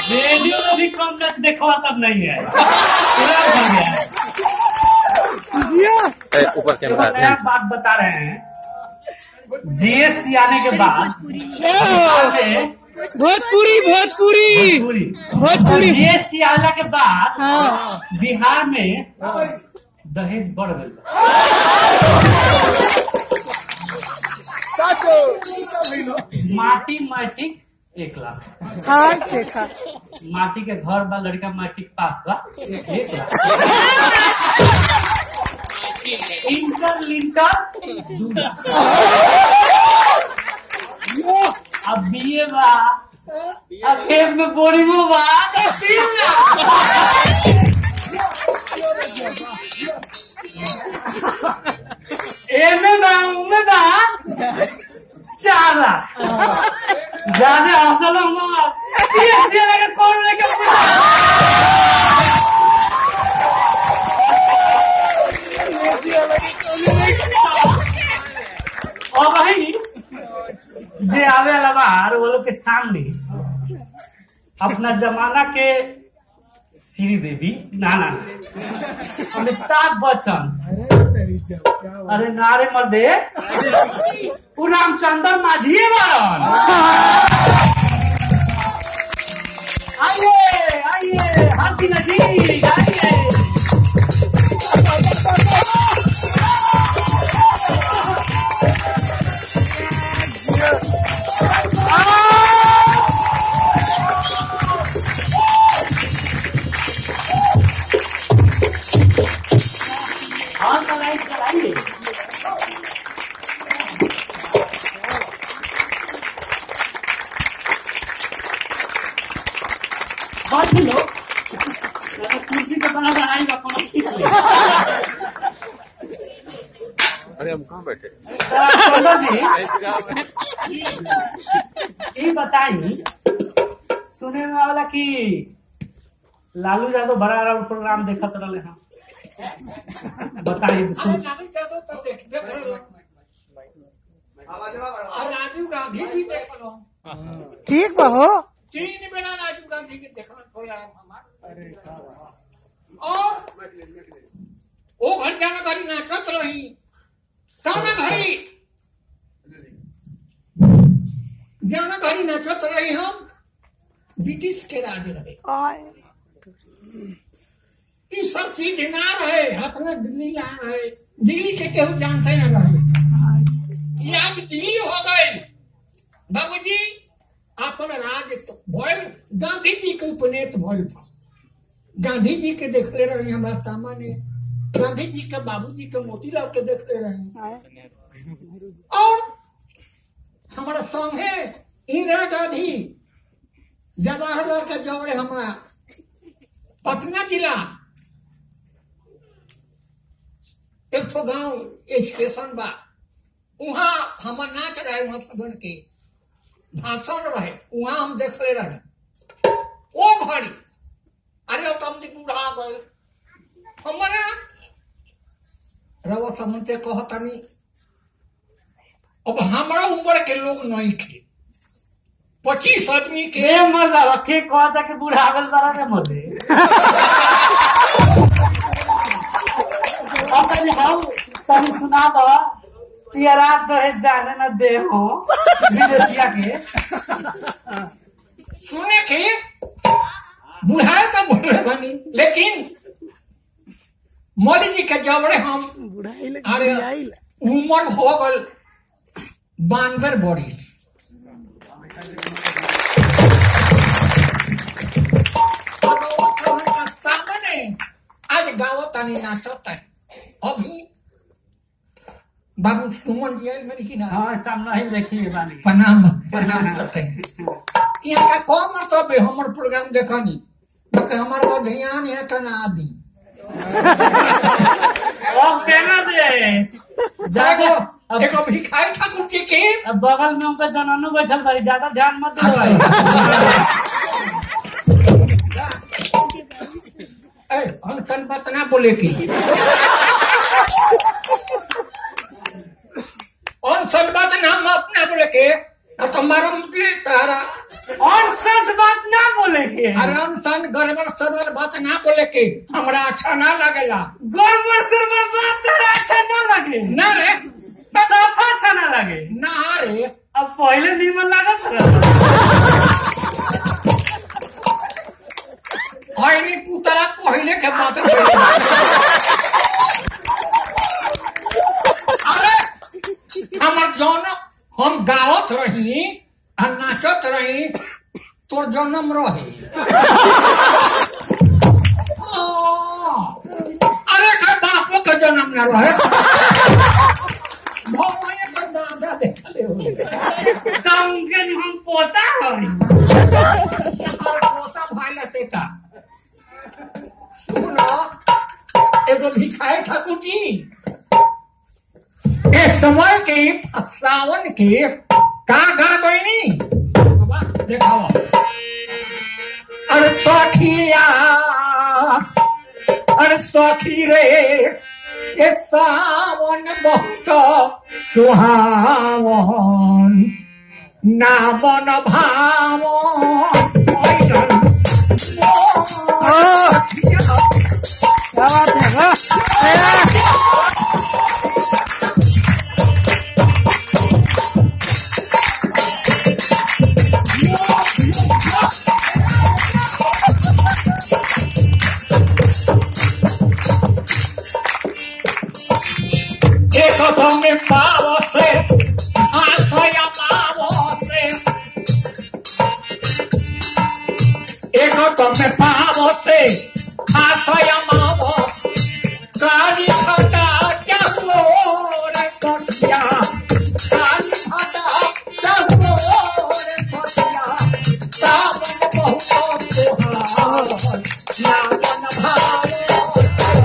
Radio में भी कम match देखवा सब नहीं है पूरा भर गया है ए, ऊपर एक कैमरा नया बात बता रहे हैं जीएसटी आने के बाद बिहार में भोजपुरी भोजपुरी भोजपुरी भोजपुरी। जीएसटी आने के बाद हाँ बिहार में दहेज बढ़ गई बा। माटी मैट्रिक एक लाख हाँ देखा माटी के घर बा लड़का मैट्रिक पास बा एक लाख इंटर लिंटर दू लाख अब बीए बा अब खेत में बोरिंगो बा तो तीन लाख एमे बा उमे बा चार लाख ज्यादा हसल मत ये लगे कौन लेके पूछा और भाई जे आवे वाला बाहर वो लोग के सामने अपना जमाना के श्री देवी नाना अमिताभ बच्चन अरे नारे मर्दे उ रामचंद्र माझी बारन आइए आइए हाथी नजी आइए और तो लाइट चलाइए बहुत ही लोग अगर कुर्सी के बना बनाएगा कोनो खींच ले अरे हम कहाँ बैठे चंद्र जी ये बताई सुने में वाला कि लालू यादव बड़ा बड़ा प्रोग्राम देखत रहे हैं बताई सुन राजीव गांधी भी देख लो ठीक बा हो तीन बेला राजीव गांधी के देखना प्रोग्राम हमार और वो घर जाना घड़ी नाचत रही जाना घड़ी जाना घड़ी नाचत रही हम ब्रिटिश के राज रहे आय ई सब चीज ना रहे हाथ में दिल्ली ला रहे दिल्ली के केहू जानते न रहे ये आज दिल्ली हो गए बाबूजी अपन राज तो भइल गांधी जी के उपनेत भइल था गांधी जी के देखले रहे हमारा सामने गांधी जी के बाबूजी के मोतीलाल के देखले रहे और हमारा संगे इंदिरा गांधी जवाहरलाल के जोड़े हमारा पटना जिला एक ठो गांव स्टेशन बा वहाँ हमर नाच रहे वहाँ सबन के भाषण रहे वहाँ हम देखले रहे ओ घड़ी अरे ओ कम दिन बूढ़ा गए हमारा रवा समन से कहतनी अब हमारा उम्र के लोग नहीं थे पच्चीस आदमी के के मर्दा के कहता कि बूढ़ा गल तारा के मर्दे अब तनी हम तनी सुना दो तेरा दहे जाने न दे हो विदेशिया के सुने के बुढ़ाए तो बोले बनी लेकिन मोदी जी के जबड़े हम बुढ़ाई लग अरे बुढ़ाई लग उम्र हो गल बानवे बरिस सामने आज गाँव तनी नाचत है अभी बाबू सुमन जी आयल मेरी की ना हाँ सामने ही देखिए बानी प्रणाम प्रणाम करते हैं यहाँ का कौन मतलब है हमार प्रोग्राम देखनी तो हमारे वो ध्यान है का ना दी अब केना दे ज्यादा अब एगो भिखारी ठाकुर जी के अब बगल में उनका जनानो बैठल बारी ज्यादा ध्यान मत दो भाई ए, हम तन बात ना बोले की और सब बात ना हम अपना बोले के और तुम्हारा मुझे तारा और सच बात ना बोले के के आराम सन गड़बड़ सरबड़ बात ना बोले के हमरा अच्छा ना लगेला गड़बड़ सड़बड़ बात तेरा अच्छा ना लगे ना रे साफा अच्छा ना लगे ना रे अब पहले नीमन लागत रहा हईनी पुतरा पहले के बात बोले। अरे हमर जौन हम गावत रही आ नाचत रही तोर जन्म रही अरे के बापो के जन्म न रहे भगवान के दादा देखले हो तो उनके जो हम पोता हई पोता भाई लतेता सुनो एगो भिखारी ठाकुर जी ए समय के सावन के का गा गईनी बाबा देखाओ अरे सखिया अरे सखी रे ए सावन बहुत सुहावन ना मन भावन क्या बात है वाह एक में पाव से आशया पाव से एक में पाव से आशया माव काली खटा चलो रे कटिया काली खटा चलो रे कटिया सावन बहुत सुहावन नावन भाव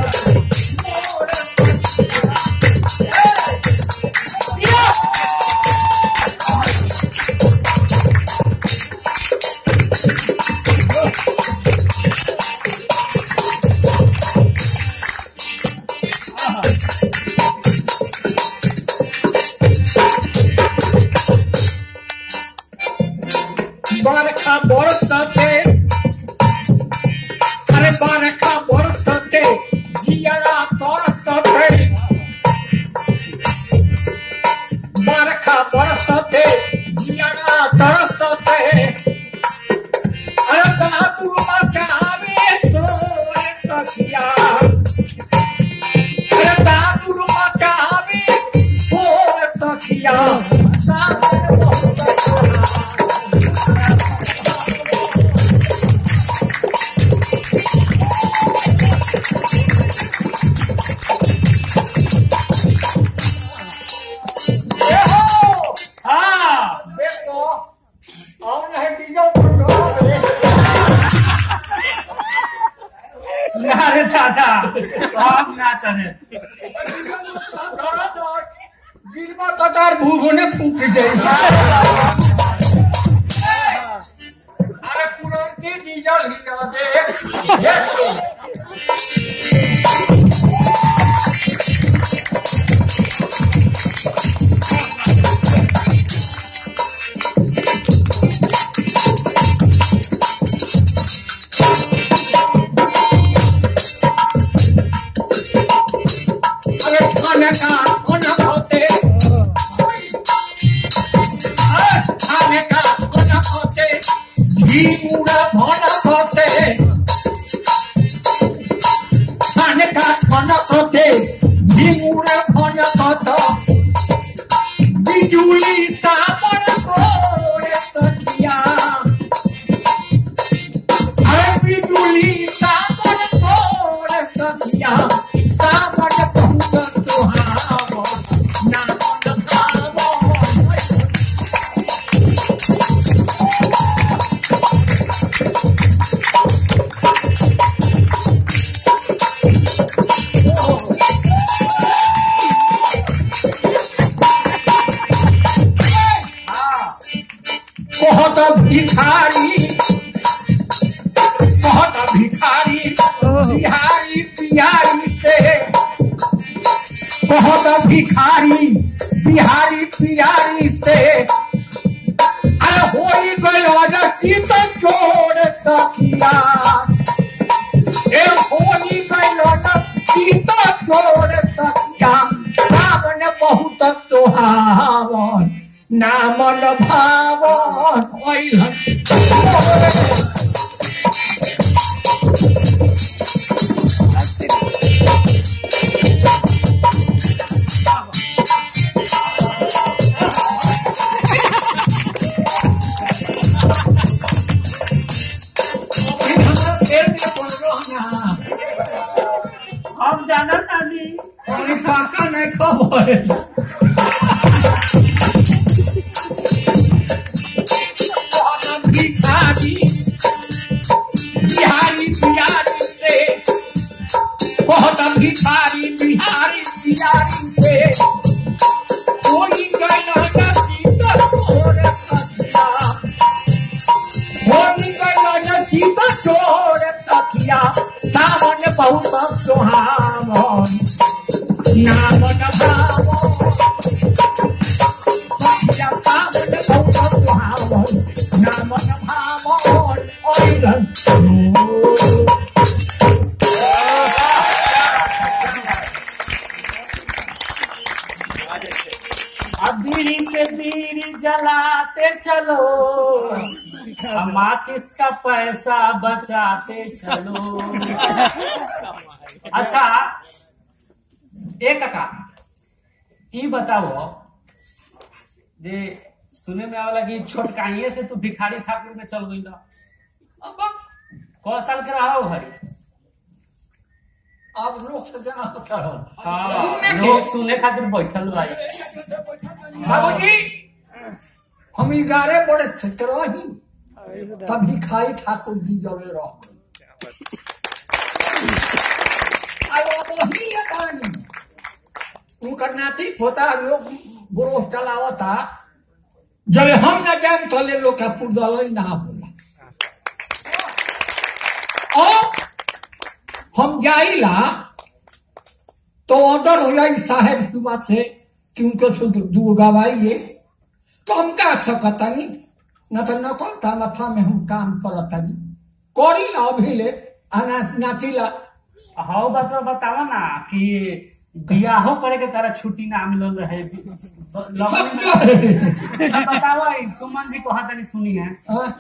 बरखा बरसते अरे बरखा बरसते जियरा तरसते बरखा बरसते जियरा तरसते अरे दादू मचावे सोए तकिया अरे दादू मचावे सोए तकिया सावन बहुत देखो हाँ देखो और नहीं डीजल पेट्रोल ना रे दादा हम ना चले गिरबा कतार भूभुने फूट जाए अरे पुरनकी डीजल ही देख देख अरे खाने का खाना खाते अरे खाने का खाना खाते घी मुड़ा भाना खाते खाने का खाना खाते घी मुड़ा भाना खाता बिजुली तापन कोरे तकिया अरे बिजुली तापन कोरे तकिया सावन बहुत सुहावन नावन भावन बहुत भिखारी बहुत भिखारी बिहारी पियारी से बहुत भिखारी बिहारी पियारी से अरे हो गयो रची तो छोड़ तकिया भावन ना मन भावन ओइलन फेर के पड़लो ना हम जानत तानी अरे काका नहीं खबर भिखारी बिहारी बिहारी से बहुत भिखारी बिहारी बिहारी से कोई कहना नसीब चोर तकिया कोई कहना नसीब चोर तकिया सावन बहुत सुहावन नाम नभावो सत्य पावन बहुत सुहावन नाम नभावो ओइलन अब बीड़ी से बीड़ी जलाते चलो अब माचिस का पैसा बचाते चलो अच्छा एक का ई बताओ जे सुने में आवला कि छोटकाइए से तू भिखारी ठाकुर में चल गई क साल के रहा हो भाई अब लोग से जना होता रहो हाँ लोग सुने खातिर बैठल भाई बाबूजी हम ग्यारह बड़े क्षेत्र रही तभी खाई ठाकुर जी जड़े रह वही है कहानी उनकर नाती पोता लोग ग्रोह चलावता जब हम न जाम तले लोग का पुरदल ही ना होला और हम जाइला तो ऑर्डर हो जाए साहेब सुबह से कि उनको शुद्ध दू गवाइए तो हम का सकतानी न तो नकल था मथा में हम काम करतानी करी ला अभी ले आ ना नाचिला हाउ बात बतावा ना कि बियाहो करे के तारा छुट्टी ना मिलल रहे लगन में ना बतावा ई सुमन जी को हाथ नहीं सुनी है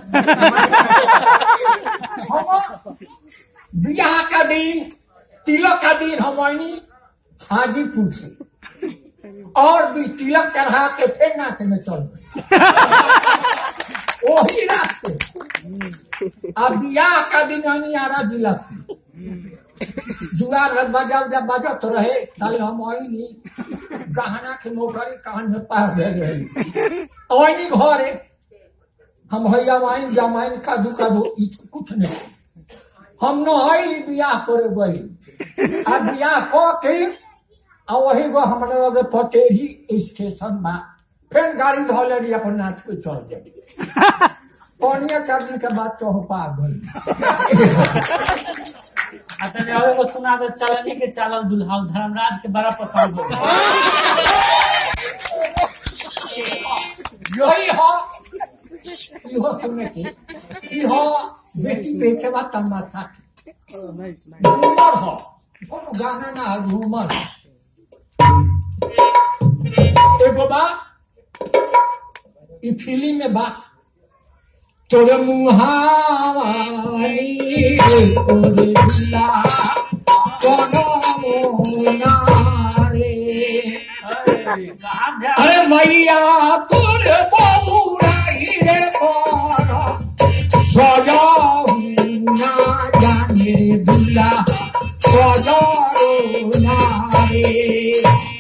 हम बियाह का दिन तिलक का दिन हम आईनी हाजीपुर से और भी तिलक चढ़ा के फिर नाच में चल गए वही रात से अब बियाह का दिन आनी आरा जिला से दुआर बजा जब बजत रहे ताले हम आईनी गहना के मोटरी कान में पार दे रही आईनी घरे हम भैया माइन जमाइन कादू कादू ई कुछ नहीं हम न आइली बियाह करे गई आ बियाह क के आ वही गो हमरा लगे पटेरी स्टेशन बा फिर गाड़ी धो लेली अपन नाच पे चल गेली कौनिया चार दिन के बाद चौपा गई आ तने अब एगो सुना दे चलनी के चालल दुल्हा धर्मराज के बड़ा पसंद हो यही हो इहो सुने के इहो बेटी बेचे बा तमाशा के घूमर हो कोनो गाना ना है घूमर एगो बा ई फिल्म में बा तोरे मुहावानी तोरे दुला कोनो मोना रे कहाँ ध्यान अरे मैया तोरे बौरा रे पर सजाऊ ना जाने दुला सजाऊ ना रे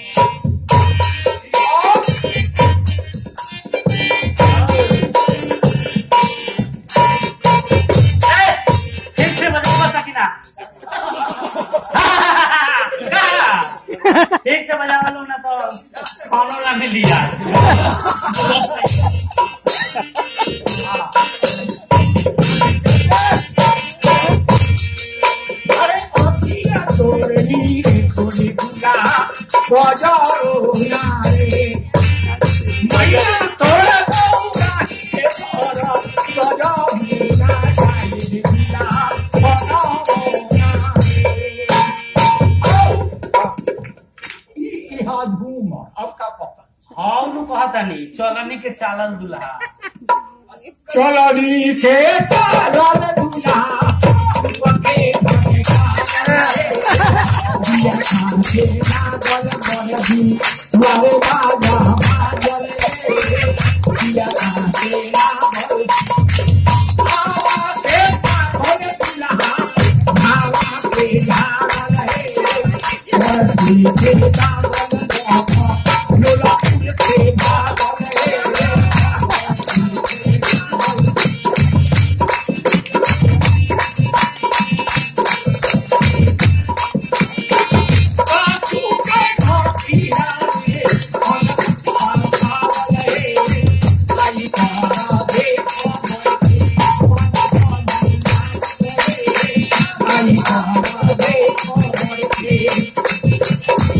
ठीक से बजावा सकिना ठीक से बजावा लो ना तो खानो ना मिली यार चलनी चलनी के चालल दुल्हा चलनी के चालल दूल्हा सुबके दिया खान के नागल गलदी वारे बाजा बाजल दिया खान के नागल आवा के पाखल दूल्हा भावा के झागल हे वर्दी के दागल देखा लोला फूल के भागल हे काचू के घोटिया रे अलग अलग रे आई तारा देखो आई तारा देखो रे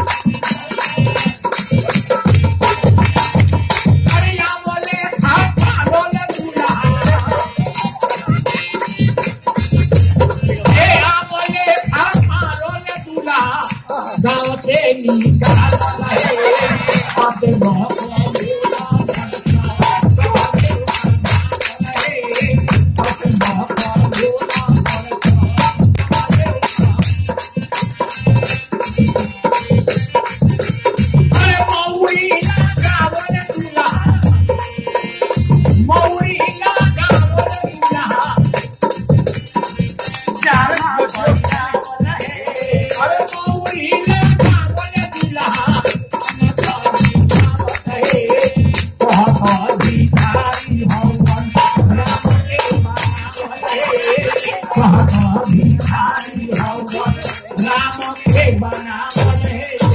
अरे या बोले खाता बोले दूल्हा ए या बोले खाता बोले दूल्हा गाँव से निकाल रहे अपने बहुत अरे मौरी लगा बोले दूल्हा मौरी लगा बोले दूल्हा अरे मौरी लगा बोले दूल्हा कहा भिखारी हवन राम के बनावले कहा भिखारी हवन राम के बनावले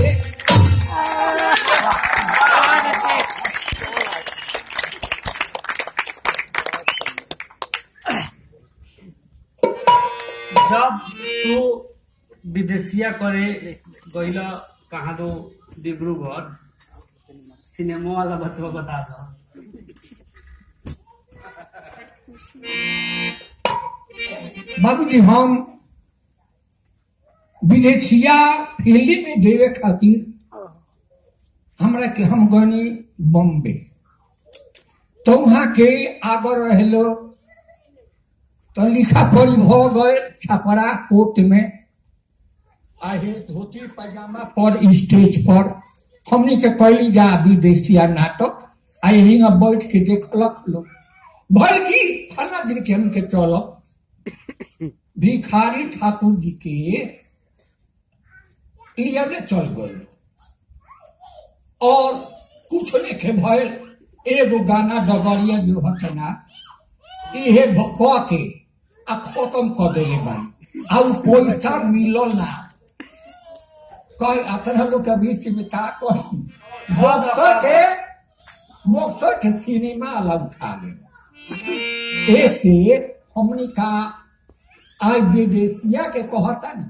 जब तू विदेशिया करे गईला कहाँ तो डिब्रूगढ़ सिनेमा वाला बतवा बता दो बाबूजी हम विदेशिया फिल्म में देवे खातिर हमरा के हम गनी बॉम्बे तो वहाँ के आगर रहलो तो लिखा पढ़ी भ गए छपरा कोर्ट में आहे धोती पैजामा पर स्टेज पर हमनी के कैली जा विदेशिया नाटक आ यही बैठ के देखलक लोग भर की फला दिन के हमके चलक भिखारी ठाकुर जी के लियाले चल गए और कुछ लेखे भयल एगो गाना डगरिया जो हतना इहे क के आ खत्म कर देले बानी आ उ पैसा मिलल ना कई अतरह लोग के बीच में का कही बक्सर के बक्सर के सिनेमा वाला उठा ले ऐसे हमने का आज विदेशिया के कहता नहीं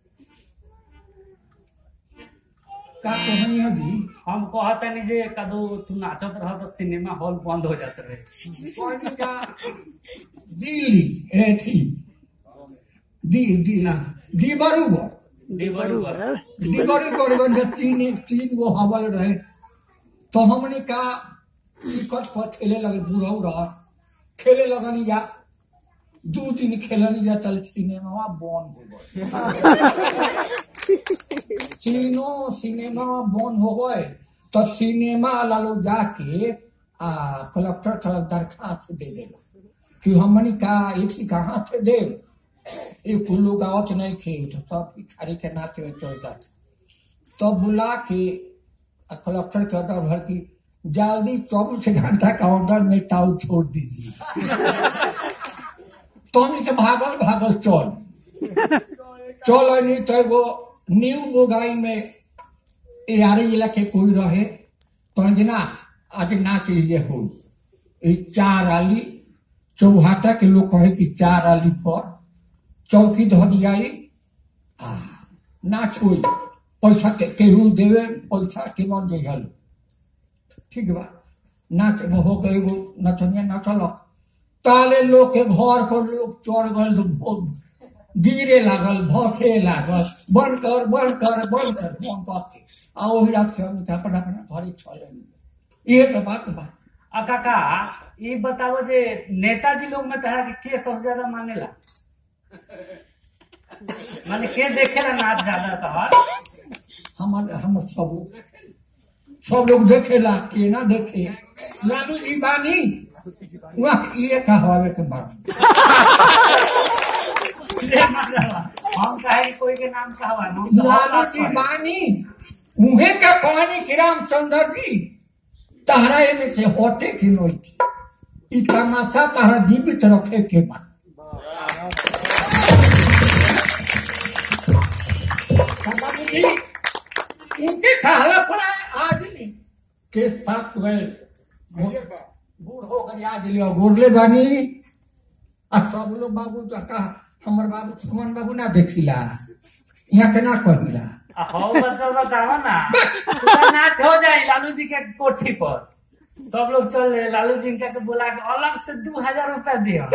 का कहनी अभी हम कहता नहीं जे कदो तू नाचत रह तो सिनेमा हॉल बंद हो जाते रहे कहनी का दिल्ली एथी दी दी दी बरूबर डिब्रूगढ़ डिलीवरी कर गए तीन एक तीन गो हवल रहे तो हमने का टिकट पर खेले लगे बुढ़ऊ रह खेले लगनी जा दू दिन खेलनी जा चल सिनेमा बंद हो गए तीनों सिनेमा बंद हो गए तो सिनेमा वाला लोग जाके आ कलेक्टर कल दरखास्त दे देगा कि हमनी का इथी कहाँ से दे ये कुल लोग आवत नहीं थे तो सब भिखारी के नाच में चल जाते तो बुला के आ कलेक्टर के ऑर्डर भर की जल्दी चौबीस घंटा का ऑर्डर में ताऊ छोड़ दीजिए तो हमने के भागल भागल चल चल नहीं तो एगो न्यू बोगाई में यारे जिला के कोई रहे तो ना आज नाच ये हो ई चार आली चौहाटा के लोग कहे कि चार आली पर चौकी धरियाई आ नाच होई पैसा के केहू देवे पैसा के मन देहल ठीक बा नाच में हो गए एगो नचनिया नचल ताले लोग के घर पर लोग चढ़ गए तो भो- गिरे लागल भसे लागल बंद कर बंद कर बंद कर बंद कर के आ ओही रात के हम अपना अपना घरे चले ये तो बात बा आ काका ये बताओ जे नेताजी लोग में तहरा के के सबसे ज्यादा मानेला माने के देखेला नाच ज्यादा तहर हमारे हम सब सब लोग देखेला के ना देखे लालू जी बानी वहाँ ये कहवावे के बाद ले मतलब हम कहे कि कोई के नाम कहवा हम तो लालू बात जी कहे। बानी उहे का कहानी कि रामचंद्र जी तहरा में से होते कि नहीं ई तमाशा तहरा जीवित रखे के बा बाबू जी उनके कहला पर आज नहीं केस पाक गए बूढ़ हो गए आज लियो गुरले बानी आ सब लोग बाबू तो कहा हमर बाबू सुमन बाबू ना देखिला यहाँ के ना कहिला आ हो मतलब बताओ ना पूरा नाच हो जाए लालू जी के कोठी पर सब लोग चल रहे लालू जी के के बुला के अलग से दू हजार रुपया दियो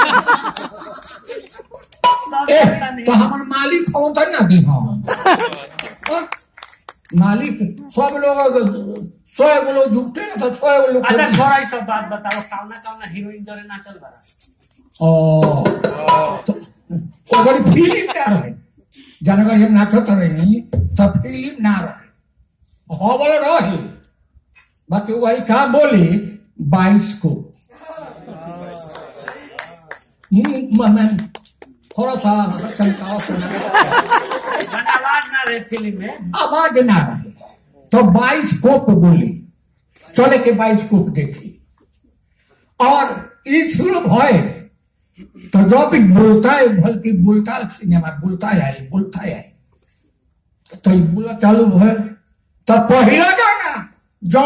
सब ए, जनता नहीं। तो हमर मालिक हो तो ना दी हम हाँ? मालिक सब लोग सौ गो लोग जुटते ना तो सौ गो लोग अच्छा छोड़ा ई सब बात बताओ कावना कावना हीरोइन जरे ना चल बा ओ तो अगर फिल्म ना रहे जनगर हम नाचत रही तो फिल्म ना रहे हवल रहे बाकी वही का बोली बाईस को हम्म, मैं थोड़ा सा चमकाओ सुना माने आवाज ना रहे फिल्म में आवाज ना रहे तो बाइस्कोप बोली चले के बाइस्कोप देखी और ई शुरू भय तो जब भी बोलता है बल्कि बोलता सिनेमा बोलता है बोलता है तो ई बोला चालू भय तो पहला गाना जो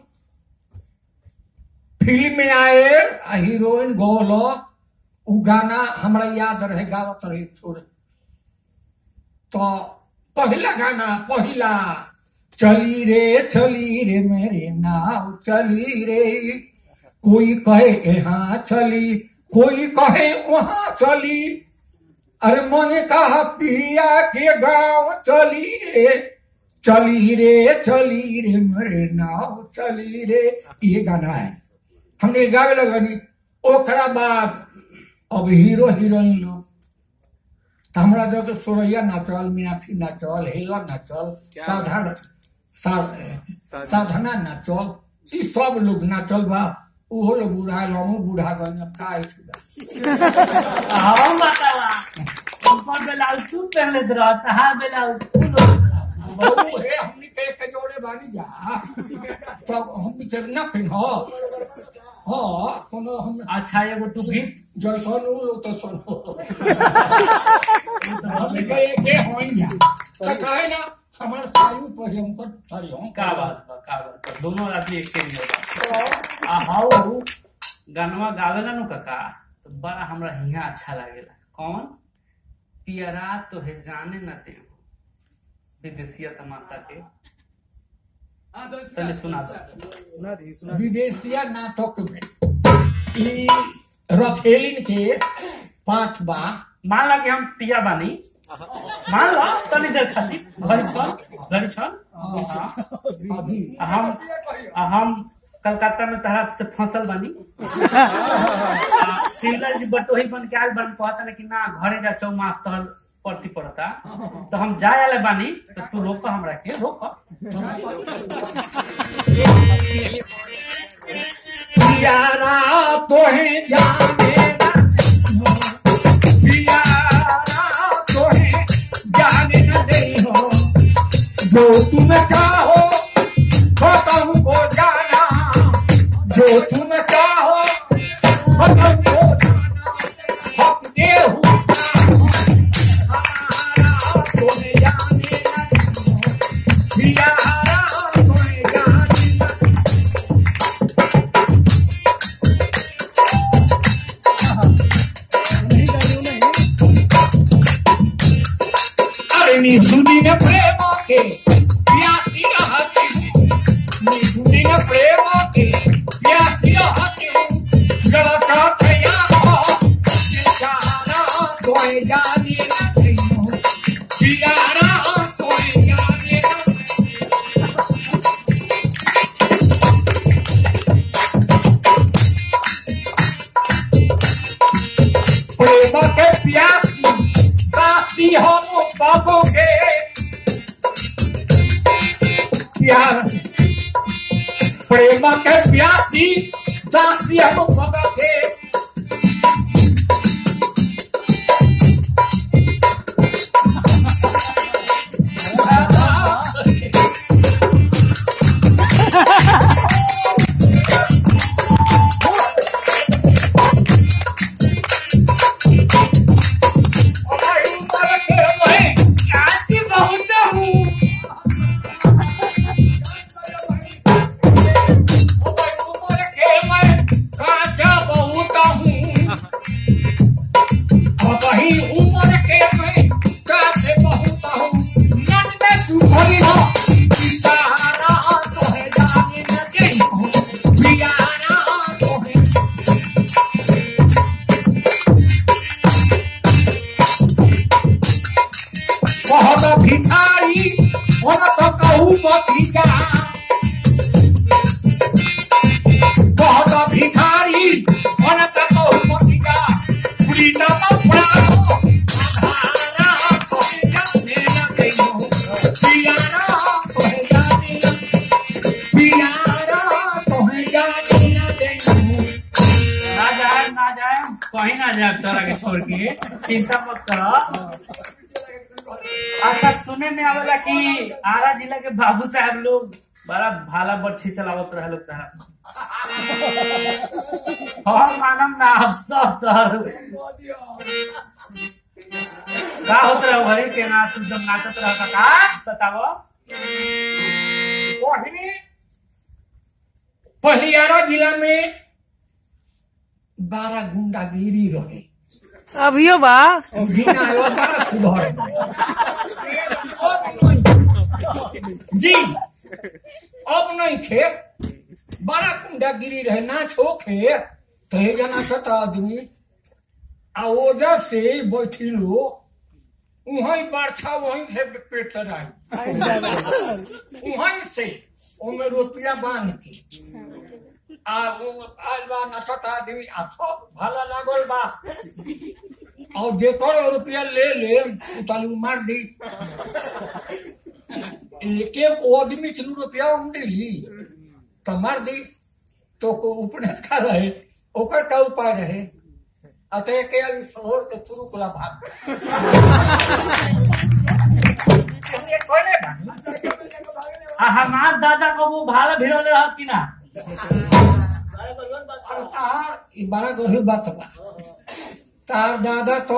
फिल्म में आए आ हीरोइन गोलो उ गाना हमरा याद रहे गावत रहे छोड़ तो पहला गाना पहला चली रे चली रे मेरे नाव चली रे कोई कहे यहाँ चली कोई कहे वहां चली अरे मने कहा पिया के गांव चली रे चली रे चली रे मेरे नाव चली रे ये गाना है हमने गावे लगनी ओकरा बाद अब हीरो हीरोइन लोग तो हमरा जो तो सोरैया नाचल मीनाक्षी नाचल हेला नाचल साधारण सा- साधना नाचल ई सब लोग नाचल बा उहो लोग बूढ़ा हमू बूढ़ा गए अब का आई बा हम बतावा ऊपर बेलाउज तू पहन लेत रह तहा बेलाउज तू लोग बहू हे हमनी के एक जोड़े बानी जा तो हमनी के ना पिन हो हाँ कोनो हम अच्छा एगो तू भी जैसन उ लोग तो सुनो हमनी के एके होई जा तो कहे ना हमार सायु पर हमको सारी हम का बात बा का बात बा दोनों आदमी एक ही होगा आ हाउ गानवा गावेला नु काका तो बड़ा हमरा हिया अच्छा लागेला कौन पियरा तो है जाने न ते विदेशिया तमाशा के तने सुना दो विदेशिया नाटक में ई रखेलिन के पाठ बा मान ला कि हम पिया बानी मान लो तनी देर खाली घड़ी छल घड़ी छल हाँ। अभी आ हम आ हम कलकत्ता में तहरा से फंसल बानी आ, शिमला जी बटोही बन के आयल बन कहता लेकिन ना घरे जा चौमास तहर पड़ती पड़ता तो हम जाए वाले बानी तो तू रोक हमरा के रोक प्यारा तोहे जाने ना प्यारा तोहे जाने न दे हो जो तुम चाहो खत्म को जाना जो तुम चाहो खत्म को जाना हक दे तोहे जाने न दे हो प्यारा तोहे जाने न अरे निसुदी ने प्रेम के प्यासी रहती निसुदी ने प्रेम के प्यासी रहती लड़का थया हो बेचारा तोय जाने न थियो प्यारा तोय जाने न प्रेम के प्यासी दासी हम बाबू के प्यार प्रेम के प्यासी दासी हम बाबू के काची बहुत हूँ वही उम्र के मैं कासे बहुत हूँ मन में सुभरी हो पियारा तो है जाने न दे पियारा तो है बहुत भिखारी मन तो कहूँ मतिका बहुत भिखारी मन तो कहूँ मतिका पुलिता पपड़ा आधारा तो है जाने न दे पियारा तो है जाने न पियारा तो है जाने न दे ना जाए ना जाए कहीं ना जाए तोरा के छोड़ के चिंता मत करो अच्छा सुने में आवेला कि आरा जिला के बाबू साहब लोग बड़ा भाला बच्ची चलावत रहे लोग तारा हम मानम ना आप सब तोहर का होत रहे घरे के ना तुम जब नाचत रह का बतावो पहले पहलियारा जिला में बारह गुंडागिरी रहे अभियो बा और जीना आयो बड़ा सुधर जी अब नहीं खे बड़ा गुंडागिरी रहे ना छोखे तो हे जना छता आदमी आ ओजर से बैठी लो वहीं बारछा वहीं से पेट आई वहीं से ओमे रुपया बांध के आ वो आज बा नचत आदमी आ सब भला लागल बा और जेकर रुपया ले ले उतालू मार दी एक एक आदमी के रुपया हम दिली तो मार दी तो को उपनेत का रहे ओकर का उपाय रहे अतः के अली शोर के शुरू कला भाग हमने कोने भाग आ हमार दादा को वो भाला भिड़ोले रहस कि ना तार ई बड़ा गरीब बात बा तार दादा तो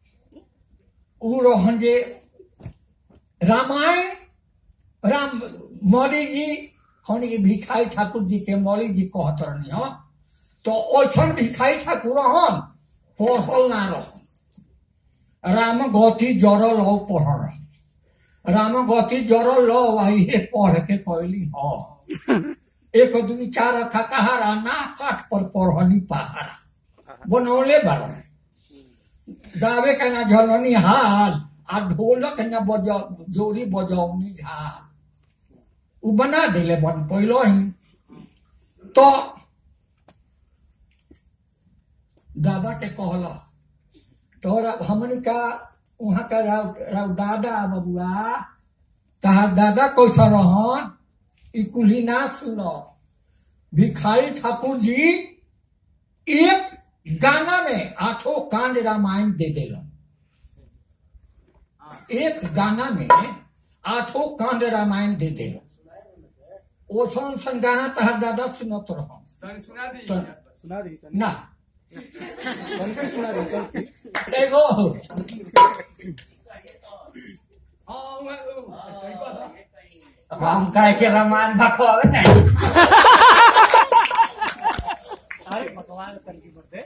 ऊ रहन जे रामायण राम मौली जी हमने के भिखारी ठाकुर जी के मौली जी कहत रहनी हो तो ओछन भिखारी ठाकुर रहन पढ़ल ना रह राम गति जरल हो पढ़ल राम गति जरल लो वही पढ़ के कहली हो एक दुई चार अखा कहारा ना काठ पर पढ़नी पहारा बनौले बारन गावे का ना झलनी हाल आ ढोलक न बजा जोरी बजौनी झाल उ बना दिले बन पहलो ही तो दादा के कहला तोरा हमनी का वहाँ का राव, राव दादा बबुआ तहार दादा कैसा रहन ई कुल्ही ना सुनो भिखारी ठाकुर जी एक गाना में आठों कांड रामायण दे दिलन एक गाना में आठों कांड रामायण दे दिलन ओसन सन गाना तहर दादा सुनत रहो सुना दी ना तनिक सुना दी तनिक। एगो हाँ, उ- उ- हम काहे के रामायण भखवावे नहीं अरे भगवान तनिक बते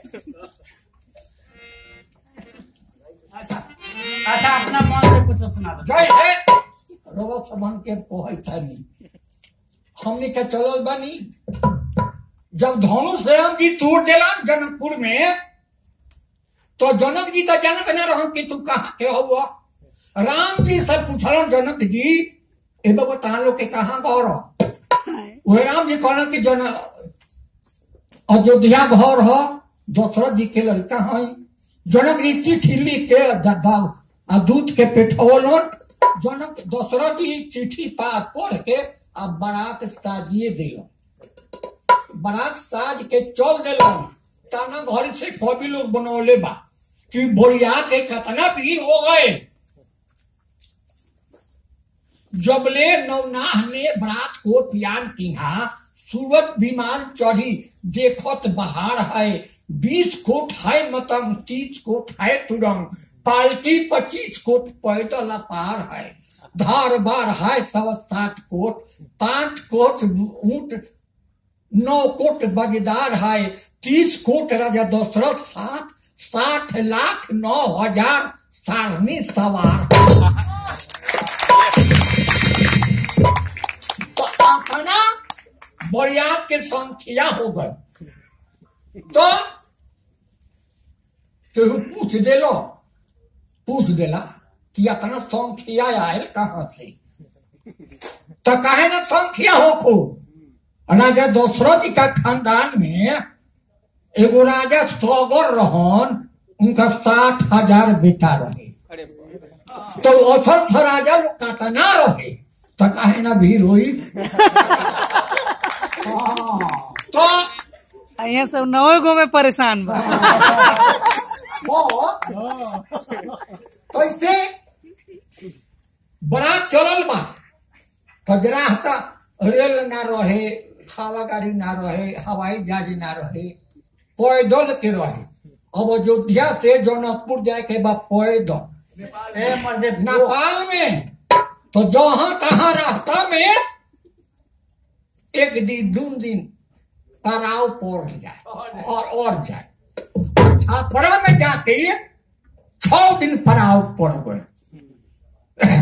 अच्छा अच्छा अपना मन से कुछ सुना दो जय है रवा सबन के पोहै थानी हमने के चलल बानी जब धनुष राम जी तोड़ दिलन जनकपुर में तो जनक जी तो जनक न रहन कि तू कहाँ के हुआ राम जी से पूछलन जनक जी ए बाबा तहां लोग के कहाँ घर हो वह राम जी कहलन कि जन अयोध्या घर हो दशरथ जी के लड़का है जनक जी चिट्ठी लिख के द- द- आ दूध के पेठौलन जनक दशरथ जी चिट्ठी पास पढ़ के आ बारात साजिए दिलन बारात साज के चल दिलन ताना घर से कवि लोग बनौले बा कि बोरिया के कितना भीड़ हो गए जबले नवनाह ने बरात को पियान किहा सूरत विमान चढ़ी देखत बहार है बीस कोट है मतम तीस कोट है तुरंग पालकी पच्चीस कोट पैदल अपार है धार बार है सवा साठ कोट पांच कोट ऊंट नौ कोट बजदार है तीस कोट राजा दशरथ सात साठ लाख नौ हजार सारणी सवार तो अपना बरियात के संख्या हो गए तो केहू पूछ देलो पूछ देला कि अपना संख्या आयल कहाँ से तो कहे ना संख्या हो खूब राजा दशरथ जी का खानदान में एगो राजा सौगर रहन उनका साठ हजार बेटा रहे तो असल से राजा लोग कतना रहे तो काहे ना भीड़ हुई तो यहाँ सब नवे गो में परेशान बा वो कैसे बरात चलल बा तो जरा हता रेल ना रहे हवा गाड़ी ना रहे हवाई जहाज ना रहे पैदल के रहे अब अयोध्या से जौनपुर जाए के बा पैदल ए मर्दे नेपाल में तो जहां तहां रास्ता में एक दिन दू दिन पड़ाव पड़ जाए और और जाए छापड़ा में जाके छ दिन पड़ाव पड़ गए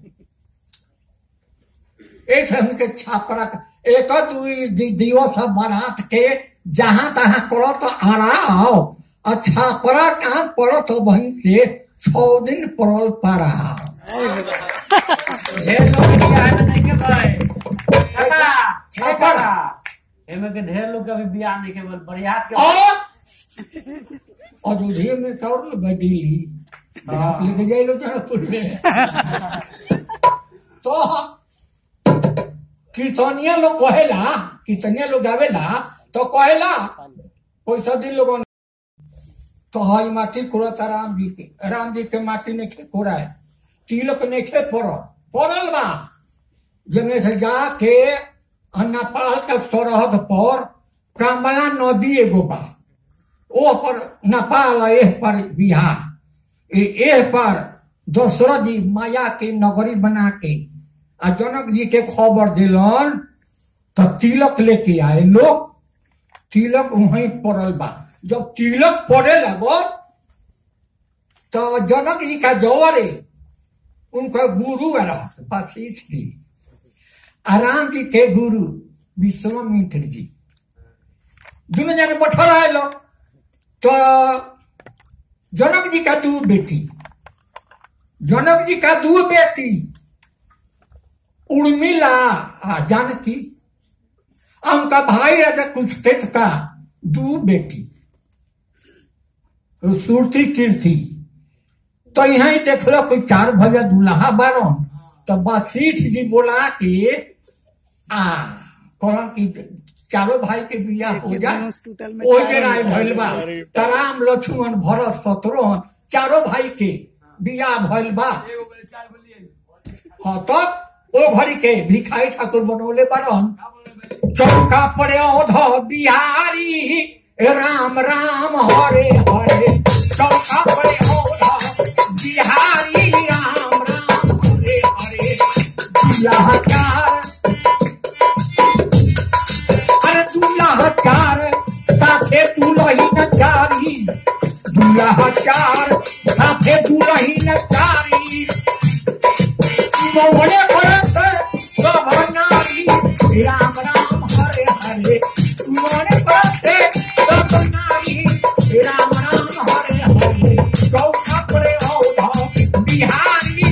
एक हमके छापड़ा एक दुई दि- दिवस बारात के जहां तहां करो तो आराओ और छापड़ा नाम पड़ो तो वहीं से छ दिन पड़ल पड़ाव ढेर लोग के बियाह में नहीं के भाई काका छापड़ा। छापड़ा एमे के ढेर लोग के अभी बियाह नहीं के बोल बरियात के और अयोध्या में तो और लोग दिल्ली बारात लेके जाए लोग जनकपुर में तो कीर्तनिया लोग कहेला कीर्तनिया लोग गावेला तो कहेला पैसा दिन लोगों तो हई माटी कोड़ता राम जी के राम जी के माटी ने खे कोड़ाए तिलक ने खे पड़ल पड़ल बा जमे से जाके आ नेपाल के सरहद पर कमला नदी एगो बा ओ पर नेपाल आ एह पर बिहार ए एह पर दशरथ जी माया के नगरी बना के आ जनक जी के खबर दिलन तो तिलक लेके आए लोग तिलक वहीं पड़ल बा जब तिलक पड़े लगो तो जनक जी का जवरे उनका गुरु रहा वशिष्ठ जी आ राम जी के गुरु विश्वामित्र जी दोनों जने बैठल रहे लोग तो जनक जी का दू बेटी जनक जी का दू बेटी उर्मिला आ जानकी आ उनका भाई राजा कुछ का दू बेटी सुरती कीर्ति तो यहाँ ही देख लो कोई चार भैया दुल्हा बारन तो वशिष्ठ जी बोला कि आ कहला कि चारों भाई के बियाह हो जा धनुष टूटल में ओहि चारों के राय भइल बा त राम लक्ष्मण भरत शत्रुघ्न चारों भाई के बियाह भइल बा हाँ तब ओ घड़ी के भिखारी ठाकुर बनौले बारन चौका पड़े औध बिहारी राम राम हरे हरे चौका पड़े औध बिहारी राम राम हरे हरे बियाह चार अरे दूल्हा चार साथे दुलही न चारी दूल्हा चार साथे दुलही न चारी मोहने भरत सब नारी राम राम हरे हरे मोहने भरत सब नारी राम राम हरे हरे चौथा पड़े औध बिहारी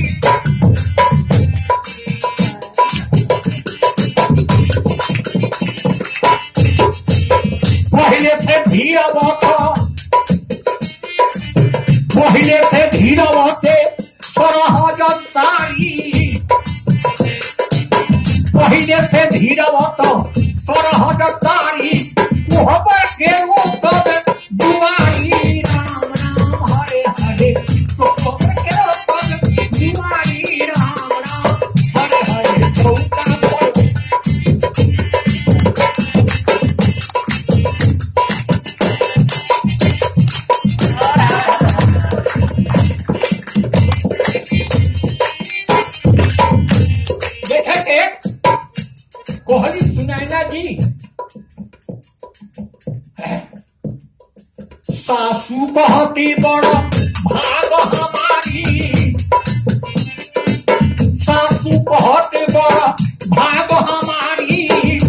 पहले से धीर बख पहले से धीरवते सरहजतारी पहले से धीरवत सरहजतारी कोहबर के वो कब दुआरी राम राम हरे हरे कोहबर के वो कब दुआरी राम राम हरे हरे चौका पर देखे के कोहली सुनैना जी सासू कहती बड़ भाग हमारी सासू कहते बड़ भाग हमारी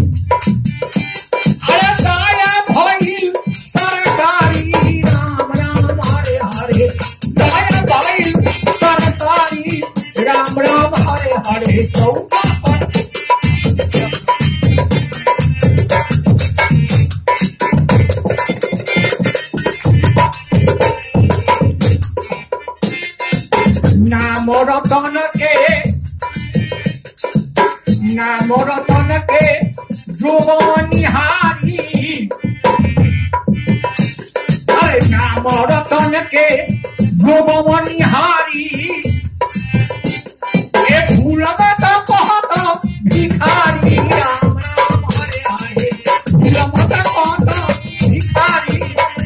अरे दाया भइल सरकारी राम राम हरे हरे दाया भइल सरकारी राम राम हरे हरे चौका पर नाम रतन के नाम रतन के जोनिहारी अरे नाम रतन के जोनिहारी ए भूलबा तो कहत भिखारी राम राम हरे हरे भूलबा तो कहत भिखारी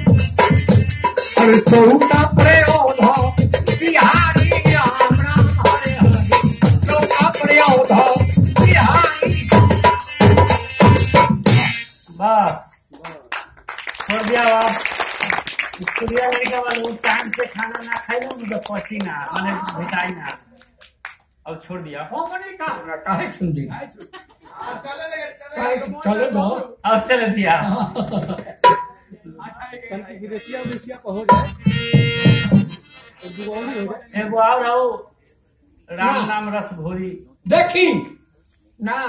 अरे चौका प्रयोध बिहारी राम राम हरे हरे चौका प्रयोध बिहारी बस छोड़ दिया बाप स्कूलिया लड़का वाले वो टाइम से खाना ना खाई ना मुझे पची ना मैंने भेटाई ना अब छोड़ दिया हमने कहा काहे सुन दी काहे चले दो अब चल दिया विदेशिया विदेशिया को हो जाए एक दूगो और हो जाए एगो और हो राम नाम रस घोरी देखी ना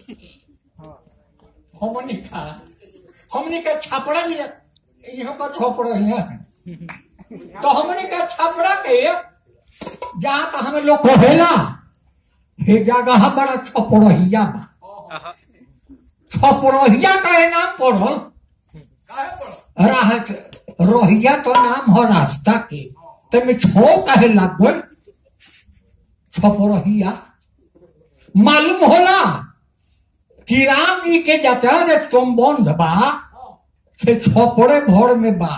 हमने कहा हमने का छापड़ा लिया यहाँ का छापड़ा है तो हमने का छापड़ा के जहाँ का हमें लोग कहेला हे जगह बड़ा छपड़हिया बा छपड़हिया का ये नाम पढ़ल राहत रोहिया तो नाम हो रास्ता के तेमे छो कहे लागल छपरहिया मालूम होला कि राम जी के जतरा जे तुम बंध बा से छपड़े भर में बा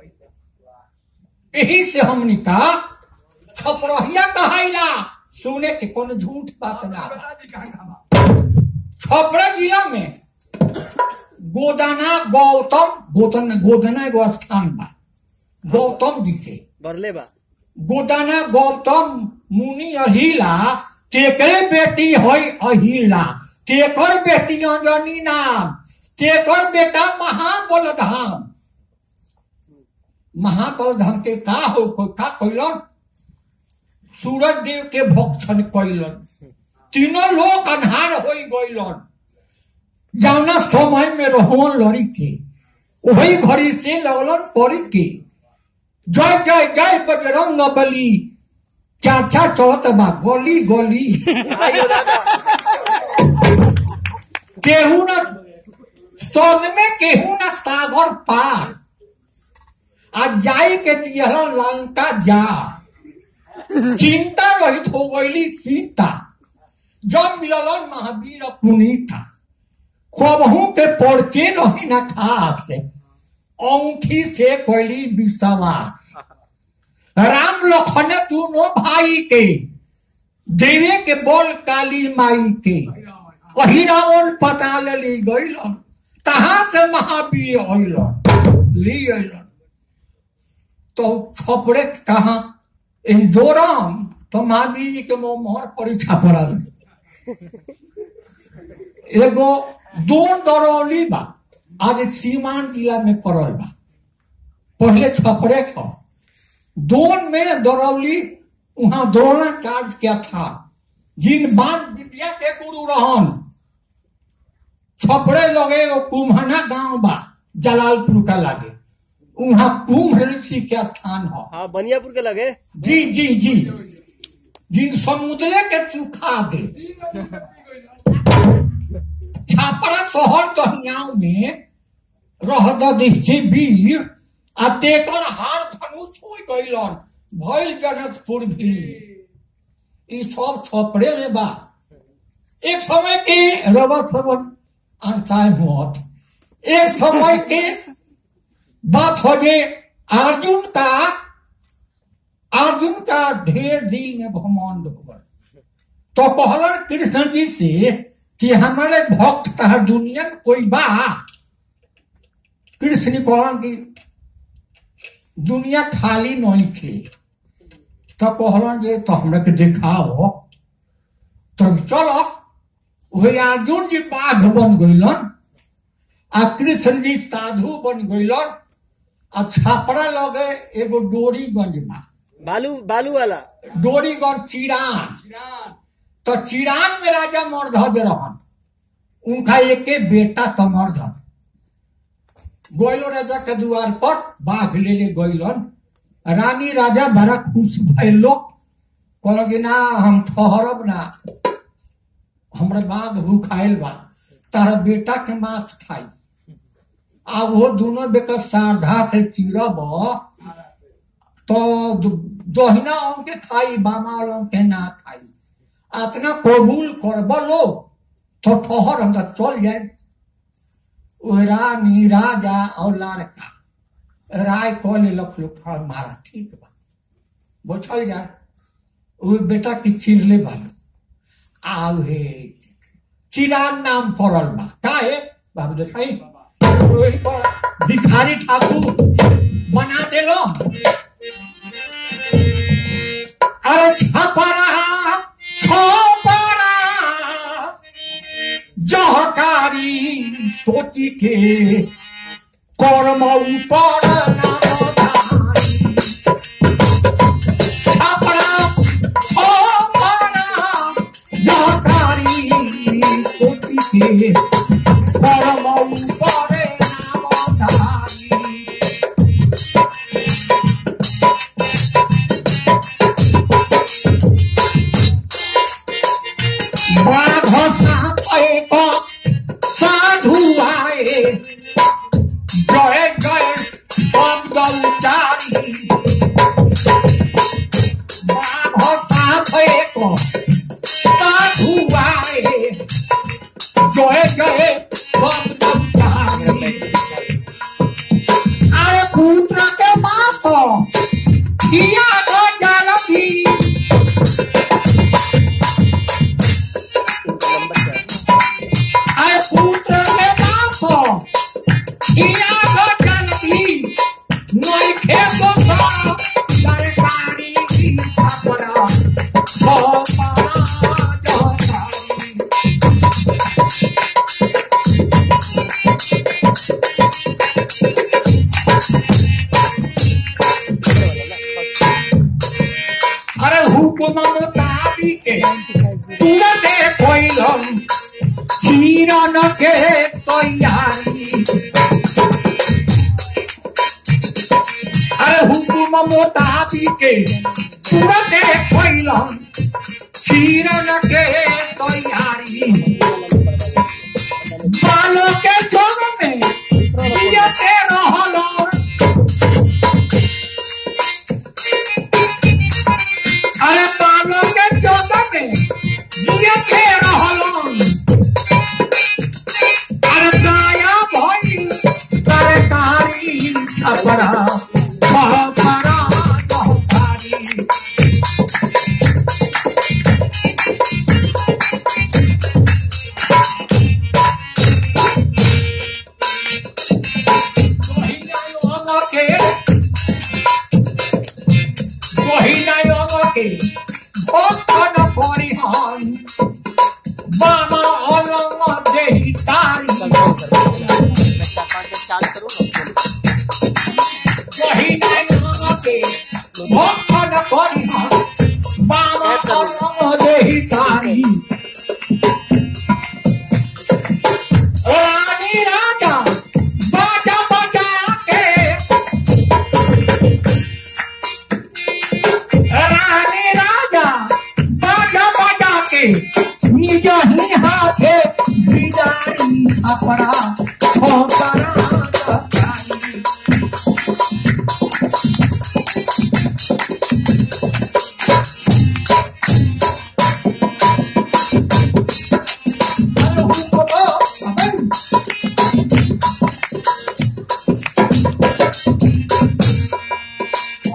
यही से हमनी का छपरहिया कहाइला सुने के कोनो झूठ बात ना बा। छपरा जिला में गोदाना गौतम गोदन गोदना एगो स्थान बा गौतम जी के बरले बा गोदाना गौतम मुनि अहिला तेकरे बेटी होई अहिला तेकर बेटी अंजनी नाम तेकर बेटा महाबलधाम महाबलधाम के का हो का कैलन सूरज देव के भक्षण कैलन तीनों लोग अन्हार हो गइलन जौना समय में रोहन लड़ी के वही घड़ी से लगलन पड़ी के जय जय जय बजरंग बली चाचा चौथ बा गोली गोली केहू न सौद में केहू न सागर पार आ जाई के दियल लंका जा चिंता रहित हो गईली सीता जब मिललन महावीर पुनीता खबहू के पर्चे रही न खास औंठी से कोयली विश्वास राम लखन दोनों भाई के देवे के बोल काली माई के वही रावण पता ली गईलन तहा से महावीर अलन ली अलन तो छपड़े कहा इंदोराम तो महावीर जी के मुंह मोहर परीक्षा पड़ा एगो दो दरौली बा आज सीमान जिला में पड़ल बा पहले छपड़े था दोन में दरौली वहां द्रोणाचार्य क्या था जिन बान विद्या के गुरु रहन छपड़े लगे वो कुम्हना गांव बा जलालपुर का लागे वहाँ कुंभ ऋषि के स्थान है हाँ बनियापुर के लगे जी जी जी जिन समुद्र के चुखा दे छापरा शहर दहियाव में रहद दिखी वीर आ तेकर हार धनुष हो गइलन भइल जनकपुर भी ई सब छपड़े में बा एक समय के रवा सबन अंताय मौत एक समय के बात हो जे अर्जुन का अर्जुन का ढेर दिल में घमंड हो गए तो कहलन कृष्ण जी से कि हमारे भक्त तहर दुनिया में कोई बा कृष्ण ने कहलन कि दुनिया खाली नहीं थी तो कहलन जे तो हमरा के दिखाओ तब चलो वही अर्जुन जी बाघ बन गइलन आ कृष्ण जी साधु बन गइलन आ छापरा लगे एगो डोरीगंज बा बालू बालू वाला डोरीगंज चिरान तो चिरान में राजा मरधज रहन उनका एके बेटा तो मरधज गोइलो राजा के द्वार पर बाघ ले ले गइलन रानी राजा बड़ा खुश भइलो कहल कि ना हम ठहरब ना हमरा बाघ भूखाइल बा तारा बेटा के मांस खाई आ वो दोनों बेकर श्रद्धा से चिरब तो द- दहिना अंग के खाई बामा अंग के ना खाई अतना कबूल करब लो तो ठहर हम तो चल जाए ओ रानी राजा और लड़का राय कह लेलक लोग हाँ मारा ठीक बा बोझल जाए वो बेटा की चिरले बालो आउ हे चिरान नाम पड़ल बा काहे बाबू देखाई ओही पर भिखारी ठाकुर बना देलो अरे छपरा छपरा जहकारी सोची के कर्म ऊपर नामधारी छपरा छपरा जहकारी सोची के कर्म ऊपर नामधारी बाघ साप एक साधु आए जय जय शब्द उचारी बाघ साप एक साधु आए जय जय शब्द उचारी अरे पुत्र के बाप किया तो जानती अरे पुत्र के बाप किया तो जानती नहीं खेतो था सरकारी की छपरा छपरा जहकारी अरे हुकुम मुताबिक तुरंते कोइलम चीरन के तैयारी अरे हुकुम मुताबिक तुरंते कोइलम चीरन के तैयारी बालों के जोग में जियते रहलो अरे बालों के जोग में जियते रहलो अरे दया भइल सरकारी छपरा छपरा जहकारी के মহিলায়কে ভক্ষণ পরিহন বাবা অলম দেহি তারি মহিলায়কে ভক্ষণ পরিহন বাবা অলম দেহি তারি রানী রাজা বাজা বাজা কে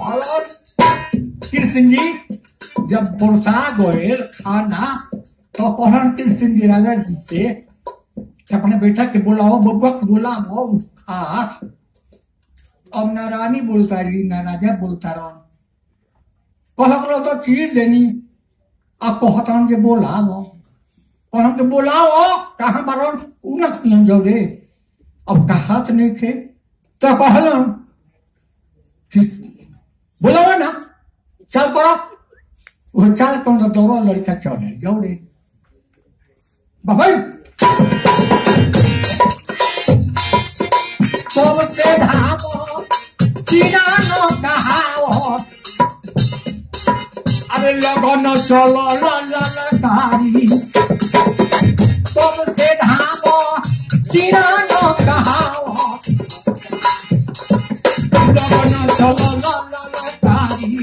कहलन कृष्ण जी जब बुरसा गोयल खाना तो कहलन कृष्ण जी राजा जी से कि अपने बेटा के बुलाओ बबुआ के बुलाओ खा अब ना रानी बोलता रही ना राजा बोलता रहन कहल तो चीर देनी अब कहतन जे बोलाओ कहन के बोलाओ कहाँ बारन उ न खियन जाओ रे अब कहात नहीं थे तो कहलन कि बोलाओ ना चल करो वो चल कौन तो दौड़ो लड़का चले जाओ रे बाबा सबसे धामो चीना नो कहाओ अरे लगन चलो ललकारी सबसे धामो चीना नो कहाओ लगन चलो ललकारी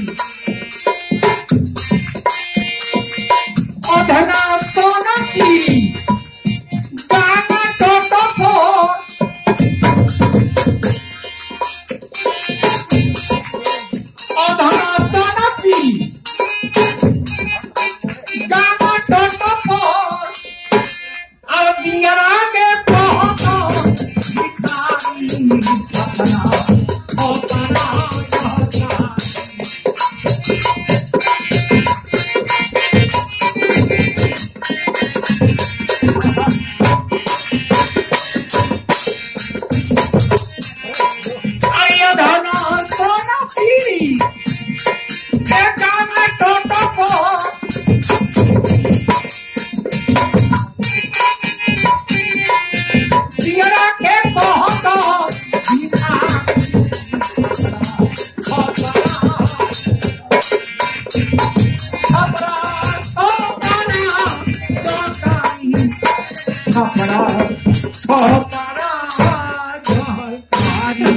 अधना तो नसी गाना तो तो फोर অধরা তনপি গামা টটপর আর দিয়ার আগে কহত ভিখারি ছপনা অপনা ছপনা আরে অধরা তনপি এ গামা টটপর দিয়ার আগে কহত ভিখারি ছপরা ছপরা জয়কারী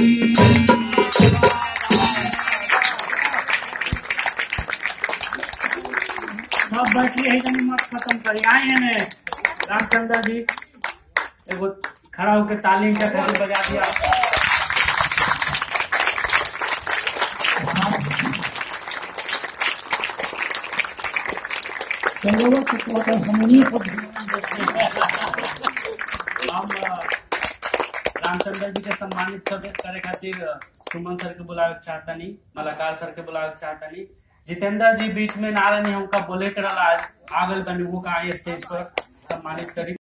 सब बैठी है जनी मत खत्म करी आए हैं ने रामचंद्र जी एगो खड़ा होकर तालीम का खाली बजा दिया हम अ, रामचंद्र जी के सम्मानित करे करे खातिर अ, सुमन सर के बुलावे के चाहतनी मलाकार सर के बुलावे के चाहतनी जितेंद्र जी बीच में ना रहनी हमका बोले के रहला आज आ गइल बनी वो का आई स्टेज पर सम्मानित करी